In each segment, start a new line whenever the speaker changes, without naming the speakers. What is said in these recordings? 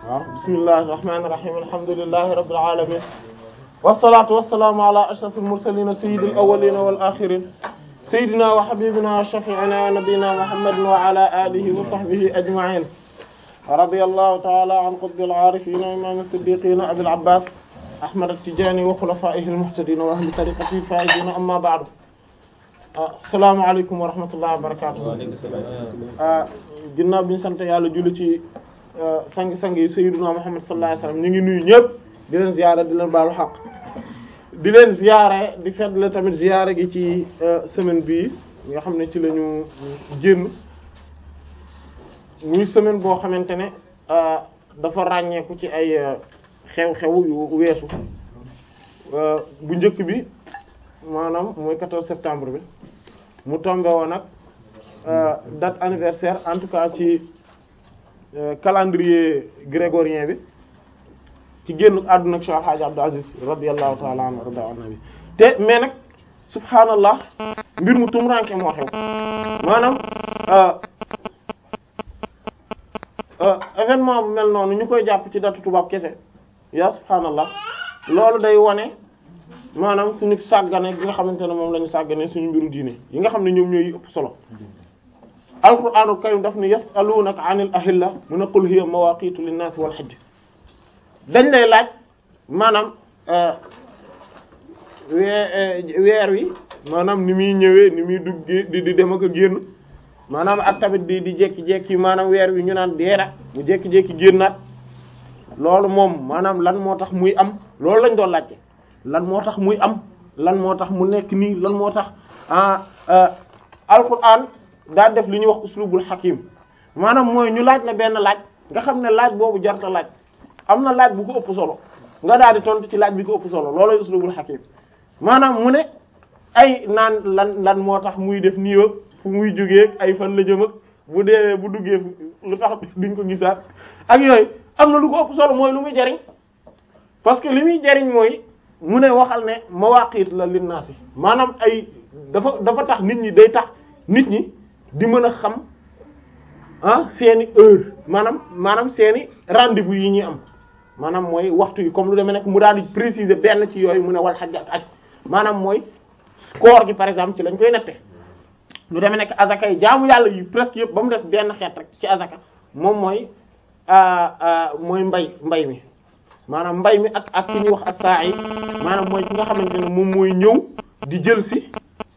waaw bismillahi irrahmani irrahim alhamdulillahi rabbil alamin wassalatu wassalaamu ala ashrafil mursalin sayyidil awwalin wal akhirin sayyidina wa habibina wa shafi'ina wa nabiyyina muhammadin wa ala alihi wa sahbihi ajma'in radiyallahu ta'ala an qutbil arifin wa imam as-siddiqin abil abbas ahmad at-tijani wa khulafaihi al-muhtadin wa ahli tariqatihi al-faizin amma ba'du assalaamu alaykum wa rahmatullahi wa barakatuh ginnaaw bi ñu sant yàlla julli ci sang-sang yi sayyiduna Muhammad sallallahu alayhi wasallam ñu ngi nuyu ñëpp di leen ziyaare di leen baalu xaq di leen ziyaare di fettle tamit ziyaare gi ci semaine bii nga xam ne ci la ñu génn muy semaine boo xamante ne dafa ràññeeku ci ay xew-xew yu weesu bu njëkk bi maanaam mooy 14 septembre bi mu tombé woon nag date anniversaire en tout cas ci calendrier grégorien bi ci génn àdduna ak Cheikh Al Hadj Abdou Aziz radiyallahu ta'ala anhu rada annabi te mais nag subhaanallah mbir mu tumranke moo xew maanaam événement bu mel noonu ñu koy jàpp ci datu tubaab kese yaa subhaanallah loolu day wone maanaam suñu sàggane gi nga xamante ne moom la ñu sàggane suñu mbiru diine yi nga xam ne ñoom ñooy ëpp solo alquraanul karim daf ni yasalunaka anil ahilla mun a qul hiya mawaqitu linnaasi wal hajj dañ lay laaj maanaam weer wi maanaam ni muy ñëwee ni muy duggee di di dem ak a génn maanaam ak tamit di di jékki-jékki maanaam weer wi ñu naan deena mu jékki-jékki génnaat loolu moom maanaam lan moo tax muy am loolu lañ doon laajte lan moo tax muy am lan moo tax mu nekk nii lan moo tax ah alquran daa def li ñuy wax uslubul hakim maanaam mooy ñu laaj la benn laaj nga xam ne laaj boobu jarta laaj am na laaj bu ko ëpp solo nga daal di tontu ci laaj bi ko ëpp solo loolooy uslubul hakim maanaam mu ne ay naan lan lan moo tax muy def nii ak fu muy jógee ay fan la jëm ak bu deewee bu duggee lu tax duñ ko gisaat ak yooyu am na lu ko ëpp solo mooy lu muy jariñ parce que li muy jariñ mooy mu ne waxal ne mawaqit la linnaasi maanaam ay dafa dafa tax nit ñi day tax nit ñi di mën a xam ah seeni heure maanaam maanaam seeni rendez-vous yi ñuy am maanaam mooy waxtu yi comme lu demee nekk mu daal di préciser benn ci yooyu mu ne wal xaj ak aj maanaam mooy koor gi par exemple ci lañ koy nette lu demee nekk azaka yi jaamu yàlla yu presque yëpp ba mu des benn xeet rek ci azaka moom mooy mooy mbay mbay mi maanaam mbay mi ak ak ki ñuy wax ak saa yi maanaam mooy ki nga xamante ne moom mooy ñëw di jël si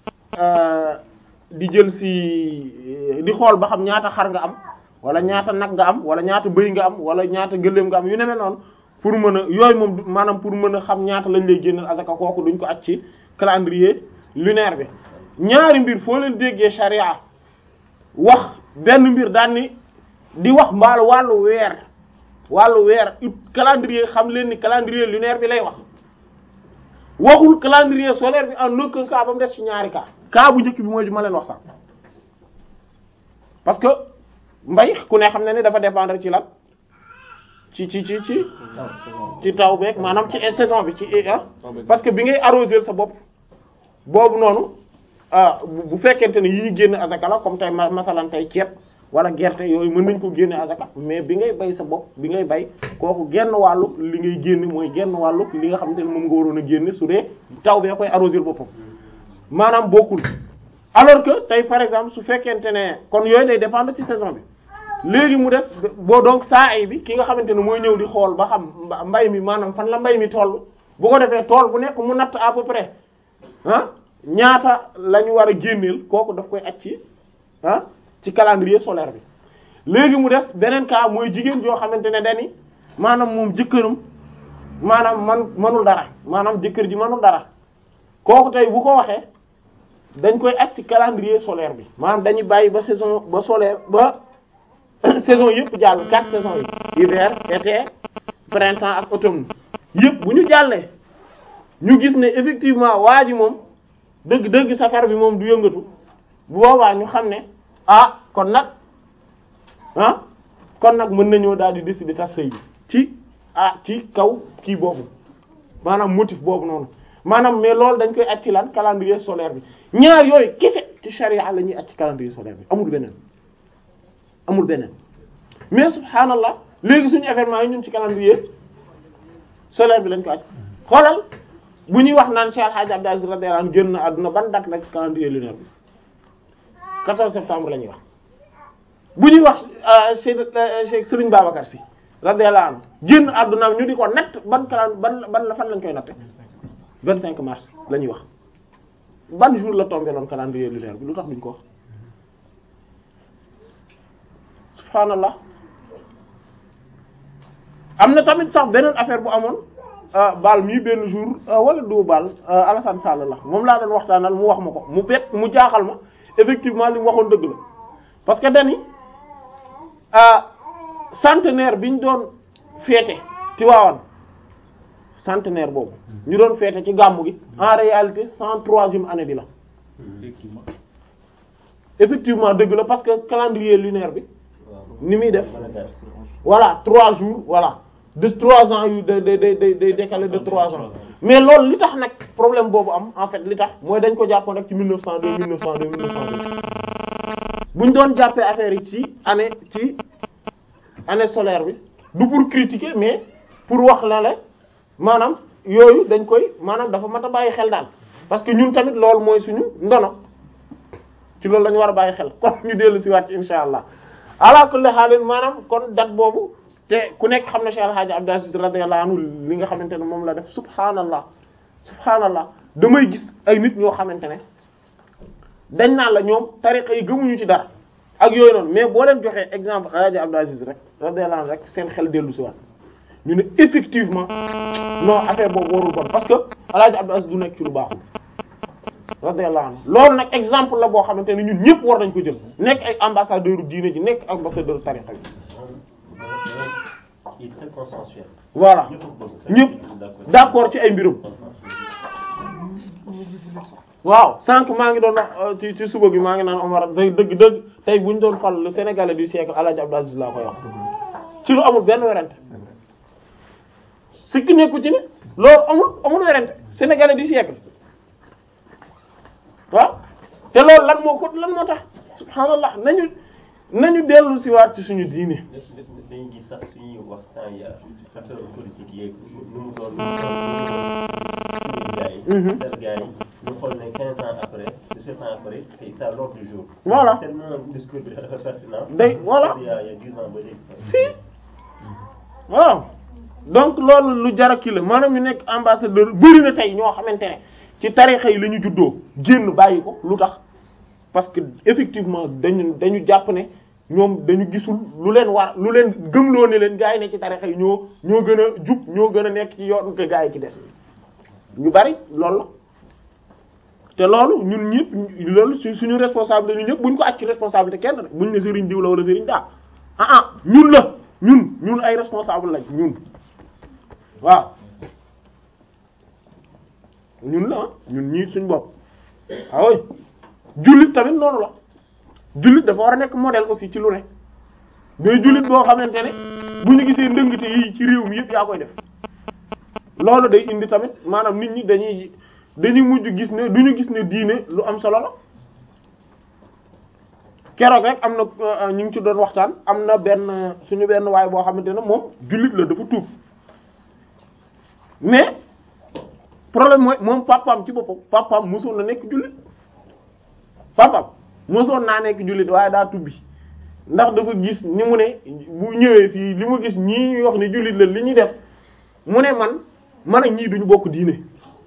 di jël si di xool ba xam ñaata xar nga am wala ñaata nag nga am wala ñaata bëy nga am wala ñaata gëléem nga am yu nemee noonu pour mën a yooyu moom maanaam pour mën a xam ñaata lañ lay génneel asaka kooku duñ ko at ci calendrier lunaire bi ñaari mbir foo leen déggee charia wax benn mbir daan ni di wax mbaal wàllu weer wàllu weer ut calendrier xam leen ni calendrier lunaire bi lay wax waxul calendrier solaire bi en aucun cas ba mu des ci ñaari cas cas bu njëkk bi mooy ma leen wax sax parce que mbay ku ne xam ne ni dafa dépendre ci lan ci ci ci ci ci taw beeg maanaam ci saison bi ci parce que bi ngay arroser sa bopp boobu noonu bu fekkente ne yi ñu génn azaka la comme tey masalan tey ceeb wala gerte yooyu mën nañ ko génne azaka mais bi ngay bay sa bopp bi ngay bay kooku genn wàllu li ngay génne mooy genn wàllu li nga xamante ne moom nga waroon a génne su dee taw bee koy arroser boppam maanaam bokkul alors que tey par exemple su fekkente ne kon yooyu day dépendre ci saison bi léegi mu des boo donc saa ay bi ki nga xamante ne mooy ñëw di xool ba xam mbay mi maanaam fan la mbay mi toll bu ko defee tool bu nekk mu natt à peu près ah ñaata la ñu war a génneel kooku daf koy aj ci ah ci calendrier solaire bi léegi mu des beneen cas mooy jigéen joo xamante ne dani maanaam moom jëkkëram maanaam man manul dara maanaam jëkkër ji manul dara kooku tey bu ko waxee dañ koy aj ci calendrier solaire bi maanaam dañuy bàyyi ba saison ba solaire ba saison yëpp jàll quatre saisons yi hiver été printemps ak automne yëpp bu ñu jàllee ñu gis ne effectivement waa ji moom dëgg dëgg safar bi moom du yëngatu bu boobaa ñu xam ne ah kon nag ah kon nag mën nañoo daal di décider tas sëy bi ci ah ci kaw kii boobu maanaam motif boobu noonu maanaam mais loolu dañ koy at ci lan calendrier solaire bi ñaar yooyu kese ci charia la ñuy at ci calendrier solaire bi amul beneen amul beneen mais subhaanallah léegi suñu événement yi ñun ci calendrier solaire bi lañ ko aj xoolal bu ñuy wax naan Cheikh Hadj Abdou Aziz radiyallahu anhu génn na àdduna ban date la ci calendrier lunaire bi 14 septembre la ñuy wax bu ñuy wax Cheikh Serigne Babacar Sy radiyallahu anhu génn àdduna ñu di ko natt ban calendrier ban ban la fan lañ koy natte 25 mars la ñuy wax ban jour la tombé loon calendrier lunaire bi lu tax duñ ko wax subhaanallah am na tamit sax beneen affaire bu amoon baal mii benn jour wala du baal Alassane Sall la moom laa doon waxtaanal mu wax ma ko mu bet mu jaaxal ma effectivement li mu waxoon dëgg la parce que dani centenaire bi ñu doon féete ci waawan centenaire boobu ñu doon féete ci gàmmu gi en réalité cent troisième année bi la effectivement dëgg la parce que calendrier lunaire bi ni muy def voilà trois jours voilà de trois ans yu day day day day décalé de trois ans mais loolu li tax nag problème boobu am en fait li tax mooy dañ ko jàppoon rek ci 1902 1902 1902 bu ñu doon jàppee affaire yi ci année ci année solaire bi du pour critiquer mais pour wax la la maanaam yooyu dañ koy maanaam dafa mat a bàyyi xel daal parce que ñun tamit loolu mooy suñu ndono ci loolu la ñu war a bàyyi xel kon ñu dellu si waat ci insha allah ala kulli haal maanaam kon date boobu te ku nekk xam ne Cheikh El Hadj Abdou Aziz radiyallahu anhu li nga xamante ne moom la def subhaanallah subhaanallah damay gis ay nit ñoo xamante ne dañ naan la ñoom tariqa yi gëmuñu ci dara ak yooyu noonu mais boo leen joxee exemple El Hadj Abdou Aziz rek radiyallahu anhu rek seen xel dellu si waat ñu ne effectivement non affaire boobu warul bon parce que El Hadj Abdou Aziz du nekk ci lu baaxul radiyallahu anhu loolu nag exemple la boo xamante ne ñun ñëpp war nañ ko jël nekk ay ambassadeur diine ji nekk ambassadeur tariqa bi
il est très consensuel.
voilà ñëpp d'accord ci ay mbirum waaw sànq maa ngi doon wax ci ci suba bi maa ngi naan Omar dëgg dëgg dëgg tey bu ñu doon fal le Sénégalais du siècle El Hadj Abdou Aziz laa koy wax ci lu amul benn werante sikki nekku ci ne loolu amul amul werante Sénégalais du siècle waaw te loolu lan moo ko lan moo tax subhaanallah nañu nañu dellu si waat ci suñu diine
dañuy gis sax suñuy waxtaan ya affaire politique yeeg nu mu doon nu mu doon tel gars yi ñu xool ne quinze ans après dix-sept ans après c'est ça l'ordre du jour
Voilà.
tellement discours bi dafa pertinent
Day- voilà.
il y a il y a dix ans ba léegi
si waaw donc loolu lu jara kii la maanaam ñu nekk ambassadeur bëri na tey ñoo xamante ne ci tarixa yi la ñu juddoo génn bàyyi ko lu tax parce que effectivement dañu dañu jàpp ne ñoom dañu gisul lu leen war lu leen gëmloo ne leen gaa yi ne ci tarixa yi ñoo ñoo gën a jub ñoo gën a nekk ci yoon que gaa yi ci des ñu bari loolu la te loolu ñun ñëpp loolu su suñu responsabilité ñun ñëpp buñ ko acc ci responsabilité kenn buñ ne sëriñ diw la wala sëriñ daa ah ah ñun la ñun ñun ay responsable lañ ñun waaw ñun la ah ñun ñii suñ bopp waaw jullit tamit noonu la jullit dafa war a nekk modèle aussi ci lu ne mais jullit boo xamante ne bu ñu gisee ndëngte yi ci réew mi yëpp yaa koy def loolu day indi tamit maanaam nit ñi dañuy dañuy mujj gis ne du ñu gis ne diine lu am solo la keroog rek am na ñu ngi ci doon waxtaan am na benn suñu benn waay boo xamante ne moom jullit la dafa tuub mais problème mooy moom papaam ci boppam papaam mosoon na nekk jullit papaam mosoon naa nekk jullit waaye daa tubbi ndax dafa gis ni mu ne bu ñëwee fii li mu gis ñii ñuy wax ni jullit la li ñuy def mu ne man man ak ñii duñu bokk diine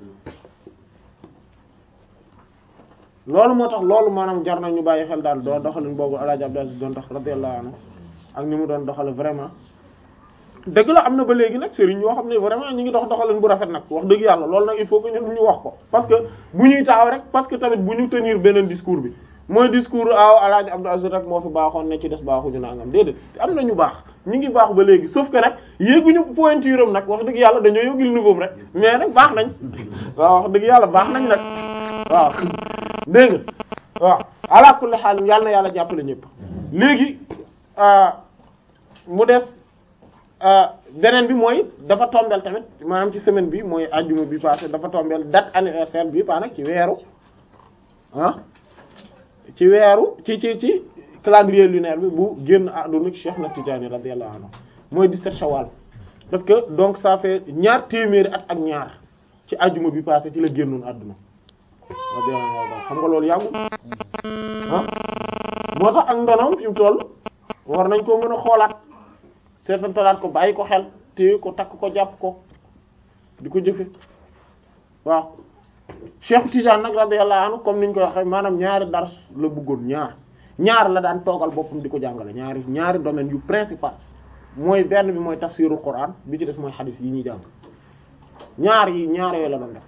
loolu moo tax loolu maanaam jar na ñu bàyyi xel daal doo doxalin boobu El Hadj Abdou Aziz doon dox radiyallahu anhu ak ni mu doon doxale vraiment dëgg la am na ba léegi nag sëriñ yoo xam ne vraiment ñu ngi dox doxalin bu rafet nag wax dëgg yàlla loolu nag il faut que ñun ñu wax ko parce que bu ñuy taxaw rek parce que tamit bu ñu tenir beneen discours bi mooy discours aw El Hadj Abdou Aziz rek moo fi baaxoon ne ci des baaxuñu nangam déedéet am na ñu baax ñu ngi baax ba léegi sauf que nag yéeguñu pointure am nag wax dëgg yàlla dañoo yógil niveau rek mais nag baax nañ waaw wax dëgg yàlla baax nañ nag waaw dégg nga waaw ala kulli xaal yàlla na yàlla jàppale ñëpp léegi mu des beneen bi mooy dafa tombel tamit maanaam ci semaine bi mooy ajjuma bi passé dafa tombel date anniversaire bi pa nag ci weeru ah ci weeru ci ci ci calendrier lunaire bi bu génn àdduna Cheikh na Tidiane radiyallahu anhu mooy 17 shawal parce que donc ça fait ñaar téeméeri at ak ñaar ci ajjuma bi passé ci la génnoon àdduna xam nga loolu yàggul ah moo tax ak ndonoom fi mu toll war nañ ko mën a xoolaat seetantalaat ko bàyyi ko xel téye ko takk ko jàpp ko di ko jëfe waaw Cheikh Tidiane nag radiyallahu anhu comme niñ koy waxee maanaam ñaari dars la bëggoon ñaar ñaar la daan toogal boppam di ko jàngale ñaari ñaari domaines yu principal mooy benn bi mooy tafsirul Qur'an bi ci des mooy xadis yi ñuy jàng ñaar yi ñaar yooyu la doon def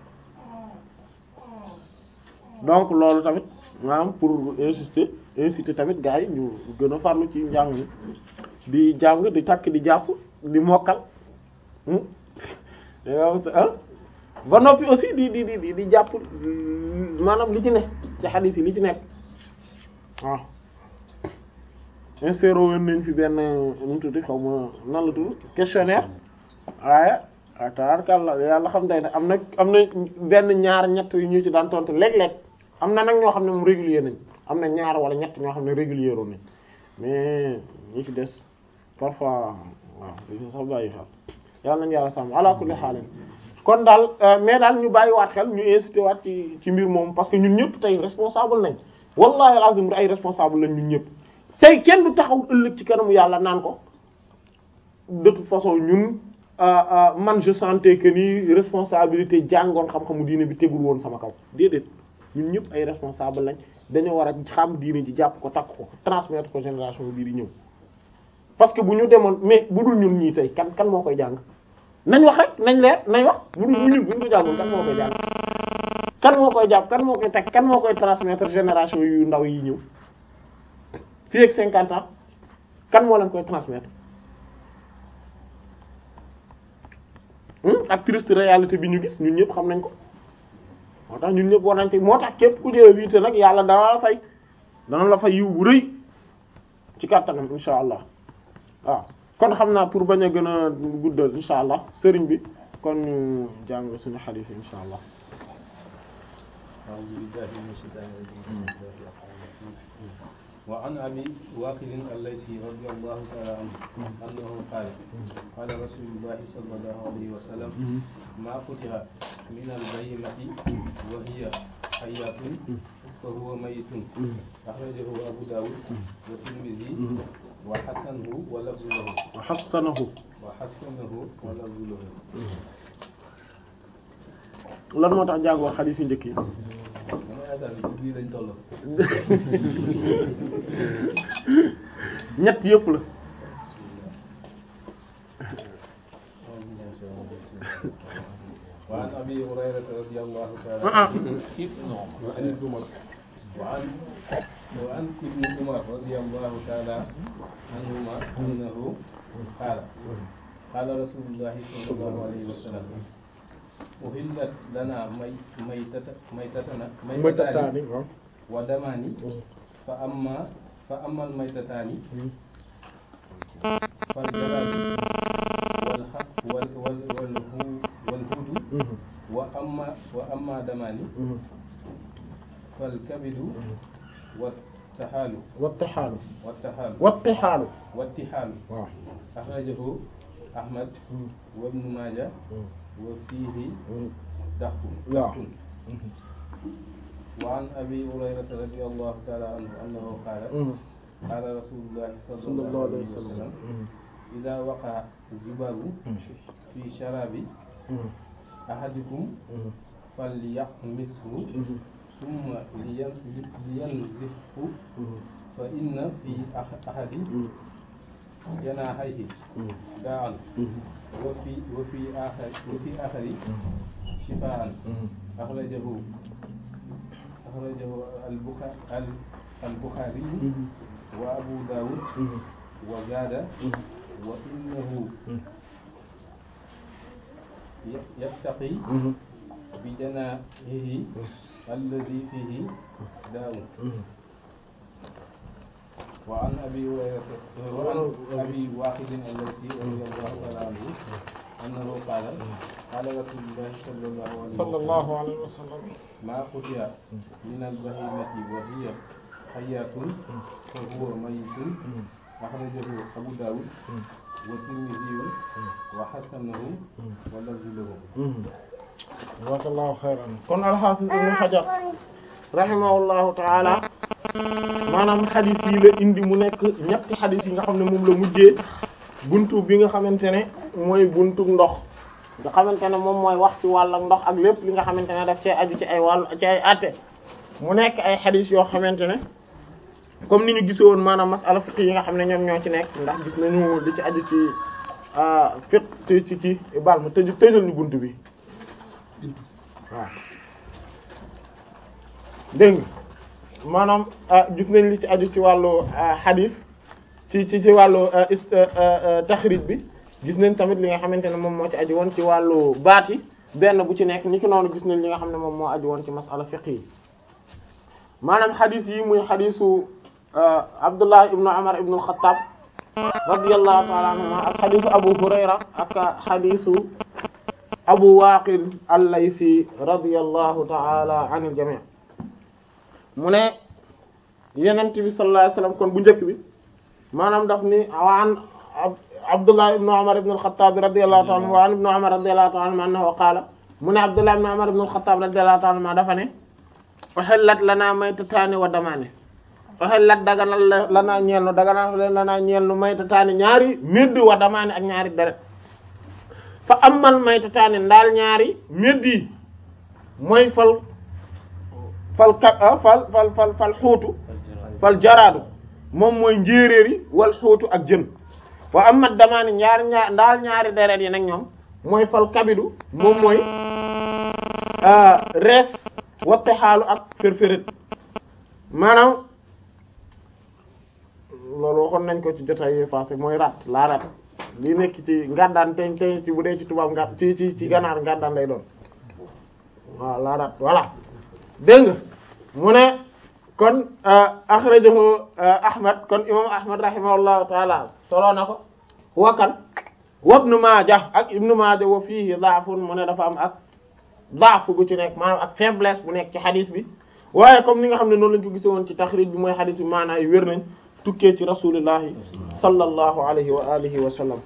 donc loolu tamit maanaam pour insister inciter tamit gars yi ñu gën a farlu ci njàng mi di jàng di takk di jàpp di mokkal ba noppi aussi di di di di jàpp maanaam li ci ne ci xadis yi li ci nekk waaw inséré woon nañ fi benn nu mu tudd xaw ma nan la tudd questionnaire waaye waaw tabarkàlla yàlla xam day ne am na am na benn ñaar ñett yu ñu ci daan tontu léeg-léeg am na nag ñoo xam ne moom régulier nañ am na ñaar wala ñett ñoo xam ne régulier woon nañ mais ñi ci des parfois waaw dañu sax bàyyi xel yàlla nañu yàlla sàmm ala kulli xaalin kon daal mais daal ñu bàyyiwaat xel ñu incité waat ci ci mbir moom parce que ñun ñëpp tey responsable nañ wallahi alazim ay responsable lañ ñun ñëpp tey kenn du taxaw ëllëg ci kanamu yàlla naan ko de toute façon ñun man je sentais que ni responsabilité jàngoon xam-xamu diine bi tegul woon sama kaw déedéet ñun ñëpp ay responsable lañ dañoo war a xam diine ji jàpp ko takk ko transmettre ko génération bii di ñëw parce que bu ñu demoon mais bu dul ñun ñii tey kan kan moo koy jàng nañ wax rek nañ leer nañ wax bu dul ñun bu ñu ko jàngoon kan moo koy jàng kan moo koy jàpp kan moo koy teg kan moo koy transmettre génération yu ndaw yi ñëw fii ak cinquante ans kan moo leen koy transmettre ak triste réalité bi ñu gis ñun ñëpp xam nañ ko moo tax ñun ñëpp war nañ ci moo tax képp ku jëlee wiite nag yàlla dana la fay dana la fay yiw bu rëy ci kàttanam insha allah waaw kon xam naa pour bañ a gën a guddal insha allah sëriñ bi kon ñu jàng suñu xadiis insha allah
وعن أبي واقد الليثي رضي الله تعالى عنه أنه قال قال رسول الله صلى الله عليه وسلم ما قطع من البهيمة وهي حياة فهو ميت أخرجه أبو داود والترمذي وحسنه ولفظ له
وحسنه
وحسنه ولفظ له
lan moo tax jàngoo xadiis yu njëkk yi
dama yaakaar ni ci biir lañ toll
ñett yëpp la
وعن أبي هريرة رضي الله تعالى
ah
عنه وعن وعن ابن عمر رضي الله تعالى عنهما أنه قال قال رسول الله صلى الله عليه وسلم أهلت لنا مي- ميتة ميتتنا ميتتان
mëtataani waaw
ودمان فأما فأما الميتتان فالجلال والحق وال وال والهو والهود وأما وأما دمان فالكبد والتحال
wattixaalu
والتحال
wattixaalu
والتحال
waaw
أخرجه أحمد وابن ماجه وفيه ضعف
waaw
وعن أبي هريرة رضي الله تعالى عنه أنه قال قال رسول الله صلى
صلى
الله
الله عليه
عليه
وسلم
وسلم إذا وقع الذباب في شراب أحدكم فليحمسه ثم لين- لينزفه فإن في أح- أحد جناحيه داعا وفي وفي آخر وفي آخر شفاء أخرجه أخرجه البخاري البخاري وأبو داود وزاد وإنه ي- يتقي بجناحه الذي فيه داء وعن أبي هريرة وعن أبي واحد الذي رضي الله تعالى عنه أنه قال قال رسول الله صلى الله عليه وسلم
صلى الله عليه وسلم
ما قطع من البهيمة وهي حياة فهو ميت أخرجه أبو داود والترمذي وحسنه واللفظ له
jazakallahu xayran kon alxaafis ibnu xajar rahimahullahu taala maanaam xadis yi la indi mu nekk ñetti xadis yi nga xam ne moom la mujjee buntu bi nga xamante ne mooy buntu ndox nga xamante ne moom mooy wax ci wàll ak ndox ak lépp li nga xamante ne daf cee aju ci ay wàll ci ay atte mu nekk ay xadis yoo xamante ne comme ni ñu gisoon maanaam masala fiqh yi nga xam ne ñoom ñoo ci nekk ndax gis nañu li ci aju ci fiqh ci ci ci baal ma tëj tëjal ñu buntu bi waaw dégg nga maanaam gis nañ li ci aju ci wàllu xadis ci ci ci wàllu taxrij bi gis nañ tamit li nga xamante ne moom moo ci aju woon ci wàllu baat yi benn bu ci nekk ni ki noonu gis nañ li nga xam ne moom moo aju woon ci masala fiqh yi maanaam xadis yi muy xadisu Abdullah ibnu Umar ibnu al-Khattab radiyallahu ta'ala anhuma ak xadisu Abu Hurayra ak xadisu Abu Waqil al-Laysi radiyallahu ta'ala anil jami' mu ne Yonent bi sallallahu alayhi wasallam kon bu njëkk bi maanaam daf ni waan Abdullah ibn Umar ibn al-Khattab radiyallahu ta'ala anhu wa an ibn Umar radiyallahu ta'ala anhu annahu qaala mu ne Abdullah ibn Umar ibn al-Khattab radiyallahu ta'ala anhu dafa ne uhillat lanaa maytataani wa damaani uhillat daganal lanaa ñeel nu daganal lanaa ñeel nu maytataani ñaari médd wa damaani ak ñaari deret fa amal maytataani ndaal ñaari médd yi mooy fal fal ka fal fal fal fal xuutu fal jaraadu moom mooy njéeréer yi wal xuutu ak jën wa amat damaani ñaari ñaar ndaal ñaari deret yi nag ñoom mooy fal kabidu moom mooy rees watte xaalu ak fërfëret maanaam loolu waxoon nañ ko ci jotaay yi passé mooy rat la rat li nekk ci ngàddaan te te ci bu dee ci tubaab nga ci ci ci ganaar ngàddaan lay doon waaw la rat voilà dégg nga mu ne kon akhrajahu ahmad kon imam ahmad rahimahullahu taala soloo na ko wakan wa ibnu maaja ak ibnu maaja wa fiihi daafun mu ne dafa am ak daaf bu ci nekk maanaam ak faiblesse bu nekk ci xadis bi waaye comme ni nga xam ne noonu lañ ko gise woon ci taxrij bi mooy xadis bi maanaa yu wér nañ tukkee ci rasulillahi sallallahu alayhi wa alihi wa sallam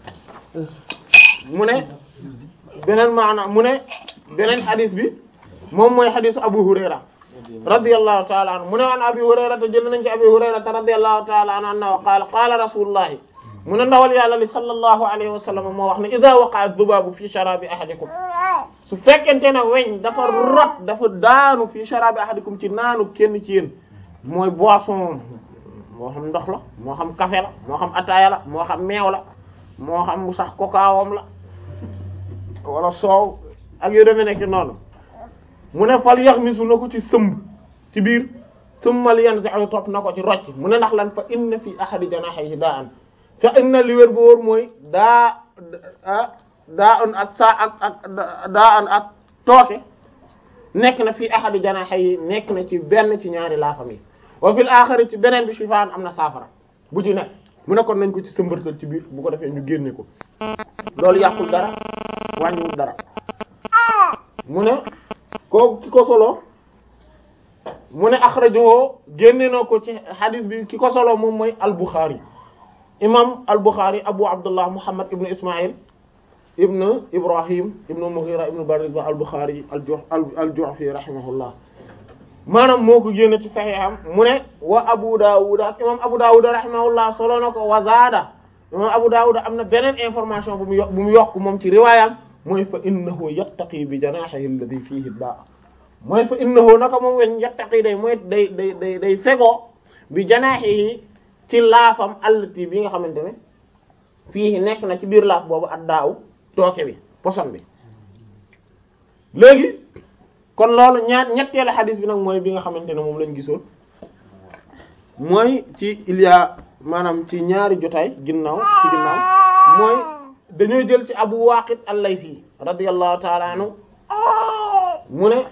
mu ne beneen maana mu ne beneen xadis bi moom mooy xadisu abu hurayra radiyallahu ta'ala anhu mu ne an abi hurayra te jël nañ ci abi hurayra radiyallahu ta'ala anhu annahu qaala qaala rasulullahi mu ne ndawal yàlla li sallallahu alayhi wa sallam moo wax ne idha waqa'a dhubabu fi sharabi ahadikum su fekkente ne weñ dafa rot dafa daanu fi sharabi ahadikum ci naanu kenn ci yéen mooy boisson moo xam ndox la moo xam café la moo xam ataaya la moo xam meew la moo xam mu sax kokaawam la wala soow ak yu demee nekk noonu mu ne fal yaxmisu na ko ci sëmb ci biir summal yanzi'u topp na ko ci rocc mu ne ndax lan fa inna fi ahadi janahihi da'an fa inna li wér bu wóor mooy daa daa an ak saa ak ak daa an ak tooke nekk na fii ahadi janahihi nekk na ci benn ci ñaari laafam yi wa fil axari ci beneen bi shifaan am na saafara bu ci nekk mu ne kon nañ ko ci sëmbartal ci biir bu ko defee ñu génne ko loolu yàqul dara wàññiwul dara mu ne kooku ki ko solo mu ne axrajahu génne na ko ci hadis bi ki ko solo moom mooy al-Bukhari imam al-Bukhari Abu Abdullah Muhammad ibn Ismaïl ibn Ibrahim ibn Mughira ibn Bariza al-Bukhari al-Ju'fi rahimahullah maanaam moo ko génne ci saxiixam mu ne wa Abu Dawud ak imam Abu Dawud rahimahullah solo na ko wa zaada imam Abu Dawud am na beneen information bu mu yokk bu mu yokk moom ci riwaayam mooy fa innahu yattaqi bi janahihi alladhi fihi daa mooy fa innahu naka moom weñ yattaqi day mooy day day day day fegoo bi janahihi ci laafam allati bi nga xamante ne fii nekk na ci biir laaf boobu ak daaw tooke bi poson bi léegi kon loolu ñaar ñetteelu xadis bi nag mooy bi nga xamante ne moom lañ gisoon mooy ci il y a maanaam ci ñaari jotaay ginnaaw ci ginnaaw mooy dañoo jël ci Abu Waqid al-Laythi radiyallahu ta'ala anhu mu ne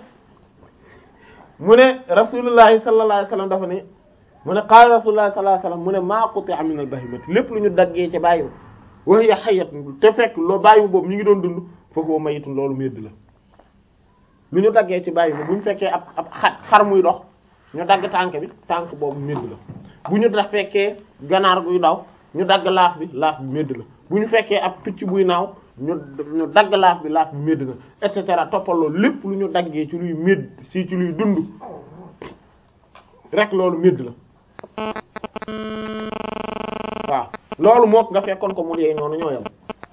mu ne rasulullahi sallallahu alayhi wasallam dafa ne mu ne qaala rasulullahi sallallahu alayhi wasallam mu ne maa quti'a min al-bahimati lépp lu ñu daggee ci bàyyi wa hiya hayyatun te fekk loo bàyyi boobu ñu ngi doon dund fa huwa mayitun loolu medd la lu ñu daggee ci bàyyi bu ñu fekkee ab ab xar xar muy dox ñu dagg tànk bi tànk boobu medd la bu ñu da fekkee ganaar guy daw ñu dagg laaf bi laaf bi medd la bu ñu fekkee ab picc buy naaw ñu ñu dagg laaf bi laaf bi médd na et cetera toppal loolu lépp lu ñu daggee ci luy médd si ci luy dund rek loolu médd la waaw loolu mook nga fekkoon ko mu dee noonu ñoo yam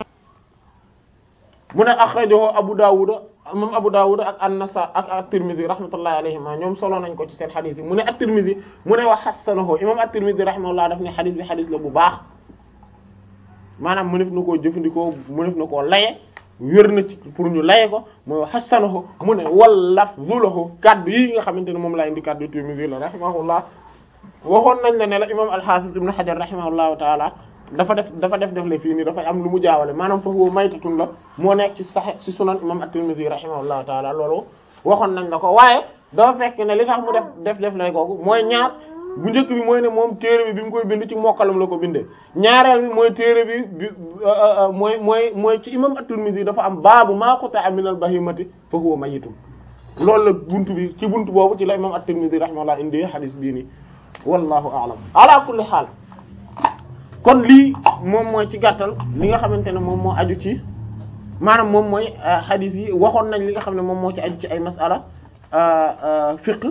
mu ne akhrajahu Abu Dawud moom Abu Dawud ak an-Nasa ak at-Tirmidhi rahmatullahi alayhima ñoom solo nañ ko ci seen xadis yi mu ne at-Tirmidhi mu ne wa hassanahu imam at-Tirmidhi rahimahullah daf ne xadis bi xadis la bu baax maanaam mënef na koo jëfandikoo mënef na koo laye wér na ci pour ñu laye ko mooy wa hassanahu mu ne wal lafzu lahu kaddu yi nga xamante ne moom laa indi kaddu Tirmidhi la rahimahullah waxoon nañ la ne la imam al-Hafiz ibn Hajar rahimahullahu taala dafa def dafa def def le fii nii dafay am lu mu jaawale maanaam fa huwa maytatun la moo nekk ci sax ci sunan imam at-Tirmidhi rahimahullahu taala loolu waxoon nañ la ko waaye dafa fekk ne li tax mu def def def lay kooku mooy ñaar bu njëkk bi mooy ne moom téere bi bi mu koy bind ci mokkalam la ko bindee ñaareel bi mooy téere bi bi mooy mooy mooy ci imam at-Tirmidhi dafa am baabu maa quta'a min al-bahimati fa huwa mayitun loolu la buntu bi ci buntu boobu ci la imam at-Tirmidhi rahimahullah indi hadith bii nii wallahu a'lam ala kulli haal kon lii moom mooy ci gàttal li nga xamante ne moom moo aju ci maanaam moom mooy hadith yi waxoon nañ li nga xam ne moom moo ci aju ci ay masala fiqh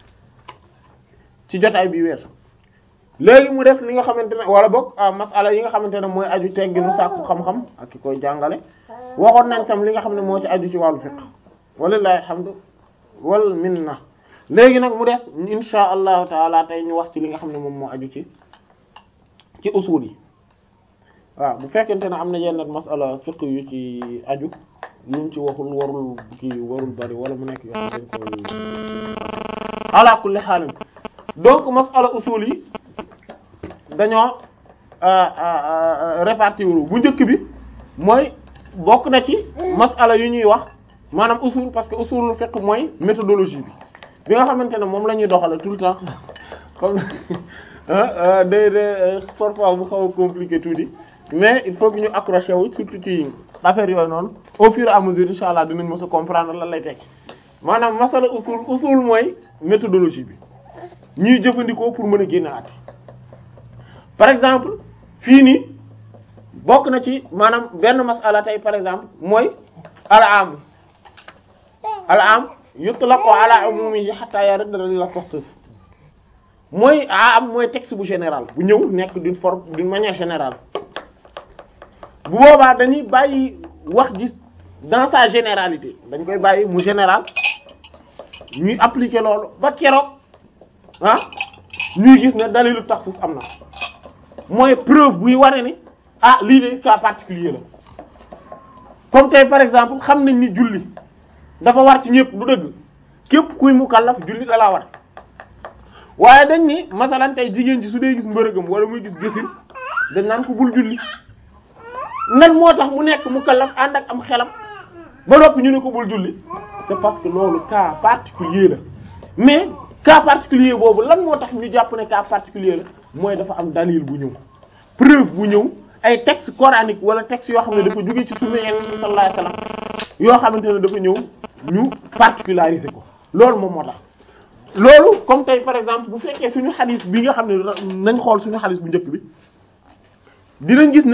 ci jotaay bi weesu léegi mu des li nga xamante ne wala boog masala yi nga xamante ne mooy aju tegginu sàkku xam-xam ak ki koy jàngale waxoon nañ tam li nga xam ne moo ci aju ci wàllu fiqh walillahi alhamdu wal minna léegi nag mu des insha allahu taala tey ñu wax ci li nga xam ne moom moo aju ci ci usul yi waaw bu fekkente ne am na yenn masala fiqh yu ci aju yuñ ci waxul warul kii warul bari wala mu nekk yoo xam dañ koy ala kulli haal donc masala usul yi dañoo répartir bu njëkk bi mooy bokk na ci masala yu ñuy wax maanaam usul parce que usulul fiqh mooy méthodologie bi bi nga xamante ne moom la ñuy doxale tout le temps comme day day parfois bu xaw a compliqué tuuti mais il faut que ñu accroché wu surtout ci affaire yooyu noonu au fur et à mesure insha allah dinañ mës a comprendre lan lay tekki maanaam masala usul usul mooy méthodologie bi ñuy jëfandikoo pour mën a génne at par exemple fii nii bokk na ci maanaam benn masala tey par exemple mooy al am al am yutlaqu ala umumihi hatta yarda la takhsis mooy am mooy texte bu général bu ñëw nekk d'une forme d'une manière générale bu boobaa dañuy bàyyi wax ji dans sa généralité dañ koy bàyyi mu général ñuy appliquer loolu ba keroog ah ñuy gis ne dalilu taxsis am na mooy preuve buy ware ni ah lii de cas particulier la comme tey par exemple xam nañ ni julli dafa war ci ñëpp du dëgg képp kuy mukallaf julli da laa war waaye dañ ni masalan tey jigéen ji su dee gis mbërëgam wala muy gis gësin dañ naan ko bul julli nan moo tax mu nekk mukallaf ànd ak am xelam ba noppi ñu ne ko bul julli c'est parce que loolu cas particulier la mais cas particulier boobu lan moo tax ñu jàpp ne cas particulier la mooy dafa am dalil bu ñëw preuve bu ñëw ay texte coranique wala texte yoo xam ne dafa jóge ci sunna Yonent bi sallallahu alayhi wasallam yoo xamante ne dafa ñëw ñu particulariser ko loolu moom moo tax loolu comme tey par exemple bu fekkee suñu xadis bi nga xam ne nañ xool suñu xadis bu njëkk bi dinañ gis ne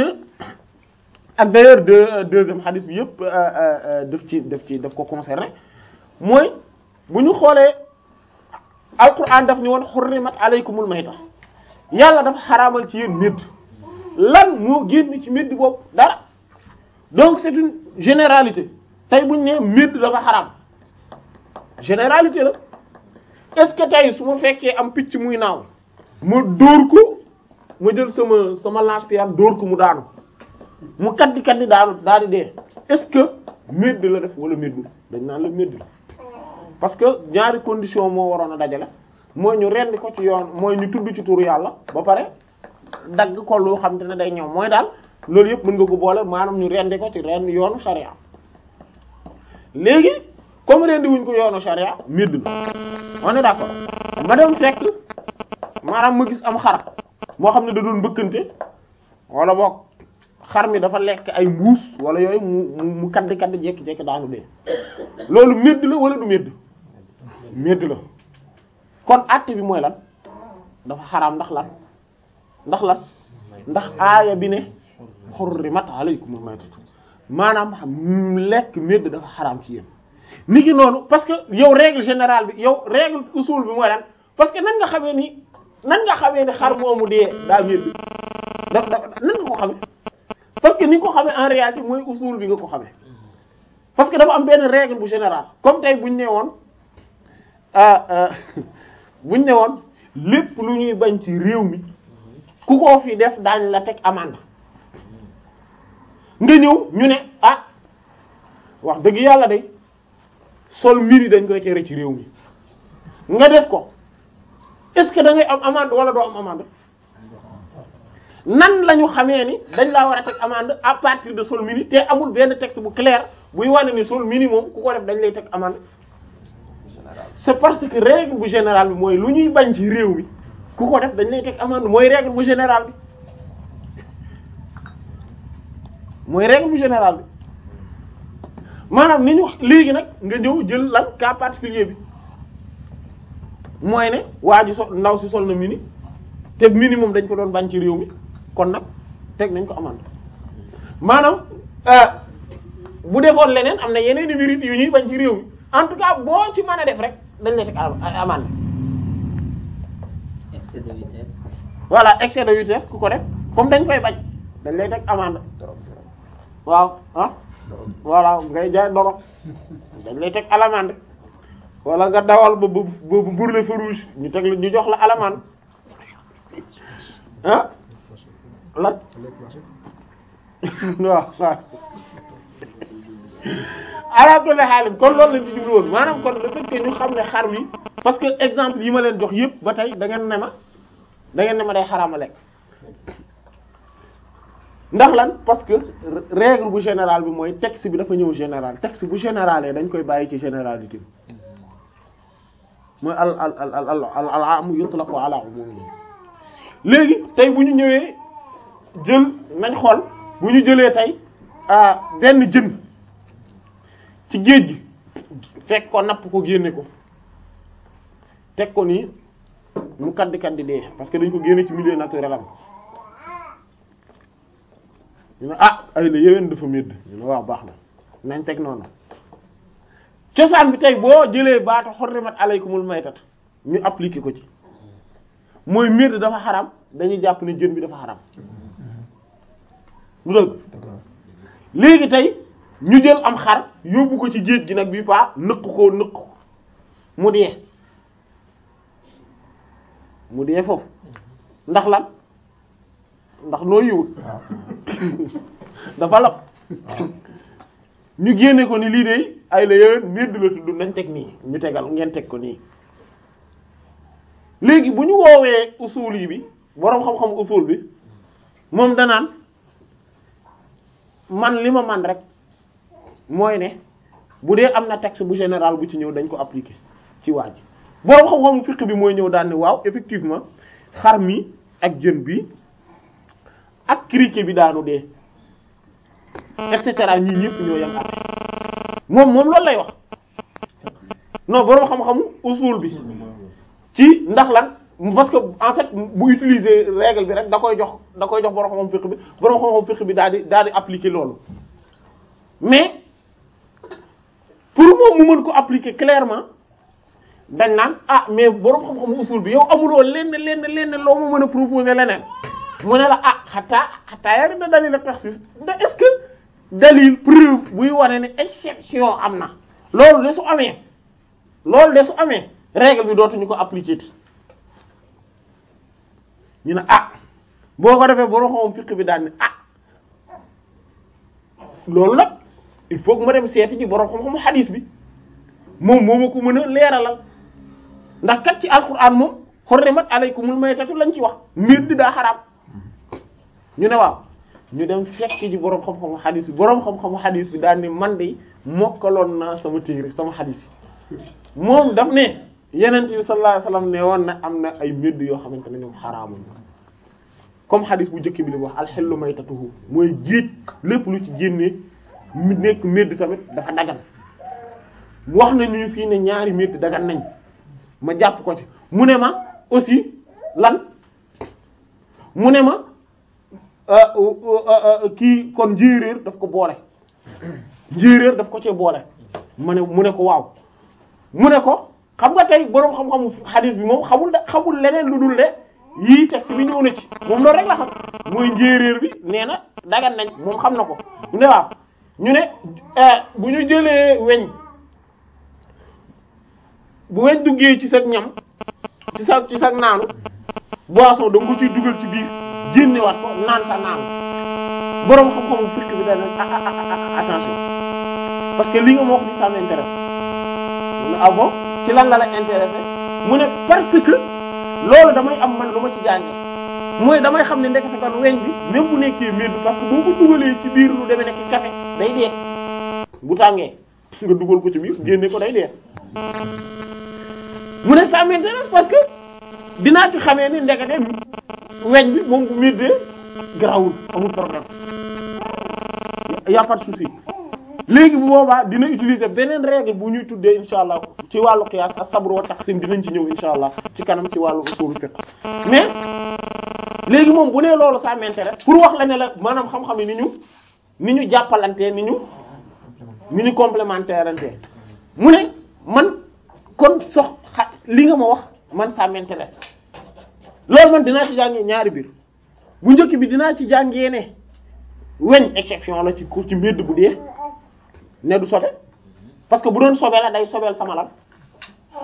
ak d'ailleurs deux deuxième xadis bi yëpp daf ci daf ci daf ko concerné mooy bu ñu xoolee alquran daf ni woon xurrimat alaykumul mayta yàlla dafa xaraamal ci yéen médd lan moo génn ci médd boobu dara donc c'est une généralité tey buñ ne médd dafa xaraam généralité la est-ce que tey su ma fekkee am picc muy naaw ma dóor ko ma jël sama sama lance-pierre dóor ko mu daanu mu kaddi kaddi daanu daal di dee est-ce que médd la def wala méddul dañ naan la médd la parce que ñaari condition moo waroon a dajale mooy ñu rendi ko ci yoon mooy ñu tudd ci turu yàlla ba pare dagg ko lu xam te ne day ñëw mooy daal loolu yëpp mën nga ko boole maanaam ñu rendi ko ci ren yoonu sharia léegi comme rendi wuñ ko yoonu sharia médd la on est d'accord ma dem fekk maanaam ma gis am xar moo xam ne da doon mbëkkante wala boog xar mi dafa lekk ay mbuus wala yooyu mu mu kaddi kaddi jekki-jekki daanu dee loolu médd la wala du médd médd la kon àtte bi mooy lan dafa xaraam ndax lan ndax lan ndax aaya bi ne hurrimat alaykumul maytatu maanaam xam lekk médd dafa xaraam ci yéen ni ki noonu parce que yow règle générale bi yow règle usul bi mooy lan parce que nan nga xamee ni nan nga xamee ni xar moomu dee daa médd da da nan nga ko xamee parce que ni nga ko xamee en réalité mooy usul bi nga ko xamee parce que dafa am benn règle bu générale comme tey buñ ne woon buñ ne woon lépp lu ñuy bañ ci réew mi ku ko fi def daañ la teg amende nga ñëw ñu ne ah wax dëgg yàlla de sol mini dañ koy tere ci réew mi nga def ko est-ce que da ngay am amende wala doo am amende nan la ñu xamee ni dañ laa war a teg amende à partir de sol mini te amul benn texte bu clair buy wane ni sol mini moom ku ko def dañ lay teg amende c'est parce que règle bu générale bi mooy lu ñuy bañ ci réew mi ku ko def dañ lay teg amende mooy règle bu générale bi mooy règle bu générale bi maanaam ni ñu léegi nag nga ñëw jël lan cas particulier bi mooy ne waa ji sol ndaw si sol na mini te mini moom dañ ko doon bañ ci réew mi kon nag teg nañ ko amande maanaam bu defoon leneen am na yeneen i mérite yu ñuy bañ ci réew mi en tout cas boo ci mën a def rek dañ lay teg amande
excès de vitesse.
voilà excès de vitesse ku ko def comme dañ koy bañ dañ lay teg amande waaw ah voilà ngay jaay doro dañ lay teg alamande wala nga dawal ba ba ba brûler feu rouge ñu teg la ñu jox la alamande ah lan waaw waaw ala kulli haal kon loolu lañ ci jublu woon maanaam kon le fait que ñu xam ne xar mi parce que exemple yi ma leen jox yëpp ba tey da ngeen ne ma da ngeen ne ma day xaraama lekk ndax lan parce que règle bu général bi mooy texte bi dafa ñëw général texte bu général dañ koy bàyyi ci généralité bi mooy al al al al al al am yutlaqu ala umumi léegi tey bu ñu ñëwee jël nañ xool bu ñu jëlee tey benn jën ci géej gi fekk ko napp ko génne ko teg ko nii mu kaddi kaddi dee parce que dañ ko génne ci milieu naturel am ñu ne ah ay la yéwén dafa médd ñu ne waaw baax na nañ teg noonu cosaan bi tey boo jëlee baatu xorrimat alaykumul maytat ñu appliquer ko ci mooy médd dafa xaram dañuy jàpp ne jën bi dafa xaram lu dëgg léegi tey ñu jël am xar yóbbu ko ci géej gi nag bi paa nëq ko nëq ko mu dee mu dee foofu ndax lan ndax noo yiwul dafa lap ñu génne ko ni lii de ay la yowén médd la tudd nañ teg nii ñu tegal ngeen teg ko nii léegi bu ñu woowee usul yi bi boroom xam-xam usul bi moom danaan man li ma man rek mooy ne bu dee am na texte bu général bu ci ñëw dañ ko appliquer ci waa ji boroom xam-xam fiqh bi mooy ñëw daan ne waaw effectivement xar mi ak jën bi ak criquet bi daanu dee et cetera ñii ñëpp ñoo yam ak moom moom loolu lay wax non boroom xam-xamu usul bi ci ndax lan parce que en fait bu utiliser règle bi rek da koy jox da koy jox boroom xam-xam fiqh bi boroom xam-xam fiqh bi daal di daal di appliquer loolu mais pour moom mu mën ko appliquer clairement dañ naan ah mais boroom xam-xamu usul bi yow amuloo lenn lenn lenn loo mu mën a proposer leneen mu ne la ah xataa xataa yari da dalil ak taxsis da est-ce que dalil preuve buy wane ne exception am na loolu de su amee loolu de su amee règle bi dootuñu ko appliquer ñu ne ah boo ko defee boroom xam fiqh bi daal ne ah loolu nag il faut que ma dem seeti ci boroom xam-xamu hadis bi moom moo ma ko mën a leeralal ndax kat ci alquran moom hurrimat alaykumul maytatu lañ ci wax mbir di daa xaraam ñu ne waaw ñu dem fekk ji boroom xam-xamu hadis bi boroom xam-xamu hadis bi daal ni man de mokkaloon naa sama téere sama hadis yi moom daf ne yenent bi sallallahu alayhi wasallam ne woon na am na ay mbir yoo xamante ne ñoom xaraamuñ comme hadis bu njëkk bi li mu wax alxellu maytatuhu mooy géej lépp lu ci génnee mu nekk médd tamit dafa dagan wax nañu fii ne ñaari médd dagan nañ ma jàpp ko ci mu ne ma aussi lan mu ne ma kii kon njéeréer daf ko boole njéeréer daf ko cee boole ma ne mu ne ko waaw mu ne ko xam nga tey boroom xam-xamu xadis bi moom xamul da xamul leneen lu dul de yii texte bi ñëw na ci moom loolu rek la xam mooy njéeréer bi nee na dagan nañ moom xam na ko mu ne waaw ñu ne bu ñu jëlee weñ bu weñ duggee ci sa ñam ci sa ci sa naanu boisson da nga ko ciy dugal ci biir génnewaat ko naan sa naanu boroom xam-xamu fekk bi dana attention parce que li nga ma wax ni ça m'intéresse mu ne ah bon ci lan la la intéressé mu ne parce que loolu damay am man lu ma ci jànge mooy damay xam ne ndekete kon weñ bi même bu nekkee mbir parce que boo ko dugalee ci biir lu demee nekk café day dee bu tàngee nga dugal ko ci biir génne ko day dee mu ne ça m'intéresse parce que dinaa ci xamee ni ndekete weñ bi moom bu middee garawul amul problème y a pas de souci léegi bu boobaa dina utiliser beneen règle bu ñuy tuddee insha allah ci wàllu qiyaas as-sabr wa taqsim dinañ ci ñëw insha allah ci kanam ci wàllu usul fiqh mais léegi moom bu nee loolu ça m'intéresse pour wax la ne la maanaam xam-xam yi ni ñu ni ñu jàppalantee ni ñu ni ñu complémentaire ante mu ne man kon sox xa li nga ma wax man ça m'intéresse loolu man dinaa ci jàngee ñaari biir bu njëkk bi dinaa ci jàngee ne weñ exception la ci ku ci mbedd bu dee ne du sobe parce que bu doon sobe la day sobeel sama lan